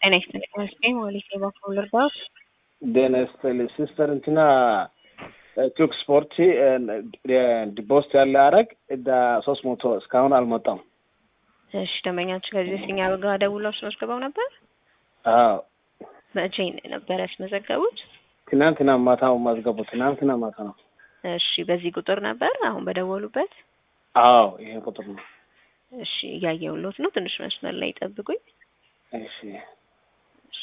ጤና ይስጥልኝ መስገኝ ሞሊሴ በኩል ልርዳዎት? ጤና ይስጥልኝ ሲስተር እንትና ቱክ ስፖርት ዲፖስት ያለ አረግ እዳ ሶስት መቶ እስካሁን አልመጣም። እሺ ደንበኛችሁ ከዚህ በፊት እኛ ጋር ደውለው አስመዝግበው ነበር? አዎ መቼ ነበር ያስመዘገቡት? ትናንትና ማታ ማዝገቡ ትናንትና ማታ ነው። እሺ በዚህ ቁጥር ነበር አሁን በደወሉበት? አዎ ይሄ ቁጥር ነው። እሺ እያየሁሎት ነው። ትንሽ መስመር ላይ ጠብቁኝ። እሺ እሺ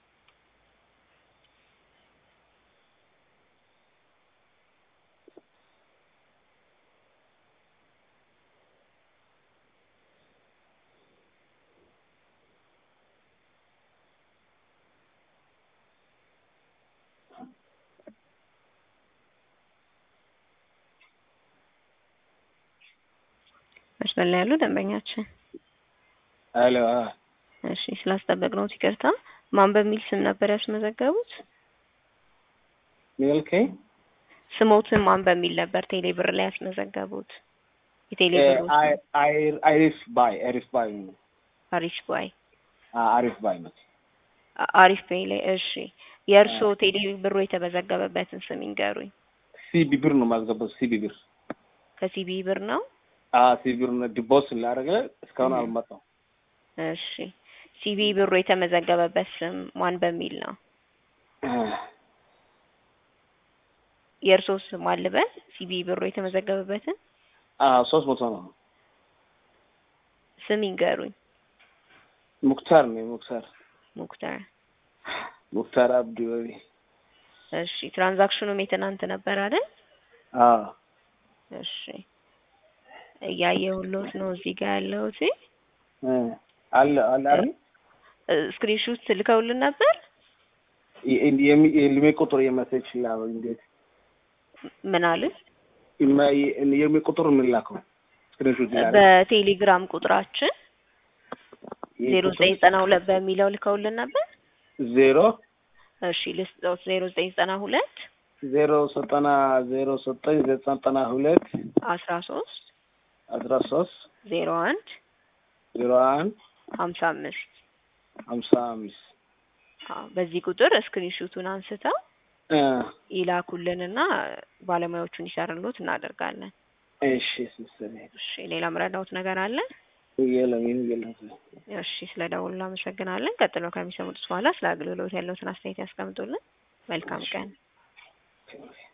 መስመር ላይ ያሉ ደንበኛችን አሎ እሺ ስላስጠበቅነው ይቅርታ። ማን በሚል ስም ነበር ያስመዘገቡት? ሚልከኝ ስሞትን ማን በሚል ነበር ቴሌ ብር ላይ ያስመዘገቡት? የቴሌ ብር አይሪፍ ባይ አሪፍ ባይ አሪፍ ባይ አሪፍ ባይ ነው። አ- አሪፍ ፔይ ላይ እሺ። የእርስዎ ቴሌ ብሩ የተመዘገበበትን ስም ይንገሩኝ። ሲቢ ብር ነው ማዝገበው ሲቢ ብር ከሲቢ ብር ነው? ሲቢ ብር ነው ዲፖስት ላደረገ እስካሁን አልመጣም። እሺ ሲቢ ብሩ የተመዘገበበት ስም ማን በሚል ነው? የእርስዎ ስም አልበል ሲቢ ብሩ የተመዘገበበትን ሶስት መቶ ነው። ስም ይንገሩኝ። ሙክታር ነው ሙክታር ሙክታር ሙክታር አብዲ ወቢ እሺ ትራንዛክሽኑም የትናንት ነበር አይደል? አዎ እሺ እያየሁሎት ነው እዚህ ጋር ያለሁት። አለ አለ አይደል ስክሪንሹት ልከውልን ነበር። የልሜ ቁጥር የመሰች ላ እንዴት ምን አለ? የሚ ቁጥር የምላከው ስክሪንሾት ይላል በቴሌግራም ቁጥራችን ዜሮ ዘጠኝ ዘጠና ሁለት በሚለው ልከውልን ነበር። ዜሮ እሺ ልስጦት ዜሮ ዘጠኝ ዘጠና ሁለት ዜሮ ዘጠና ዜሮ ዘጠኝ ዘጠና ሁለት አስራ ሶስት አስራ ሶስት ዜሮ አንድ ዜሮ አንድ ሀምሳ አምስት ሀምሳ አምስት አዎ፣ በዚህ ቁጥር ስክሪንሹቱን አንስተው እ ይላኩልንና ባለሙያዎቹን ይሰሩሎት እናደርጋለን። እሺ ሲስተር እሺ ሌላ ምረዳውት ነገር አለ? የለም ይሄን የለም እሺ ስለ ደውሉ አመሰግናለን። ቀጥሎ ከሚሰሙት በኋላ ስለ አገልግሎት ያለውትን አስተያየት ያስቀምጡልን። መልካም ቀን። Okay.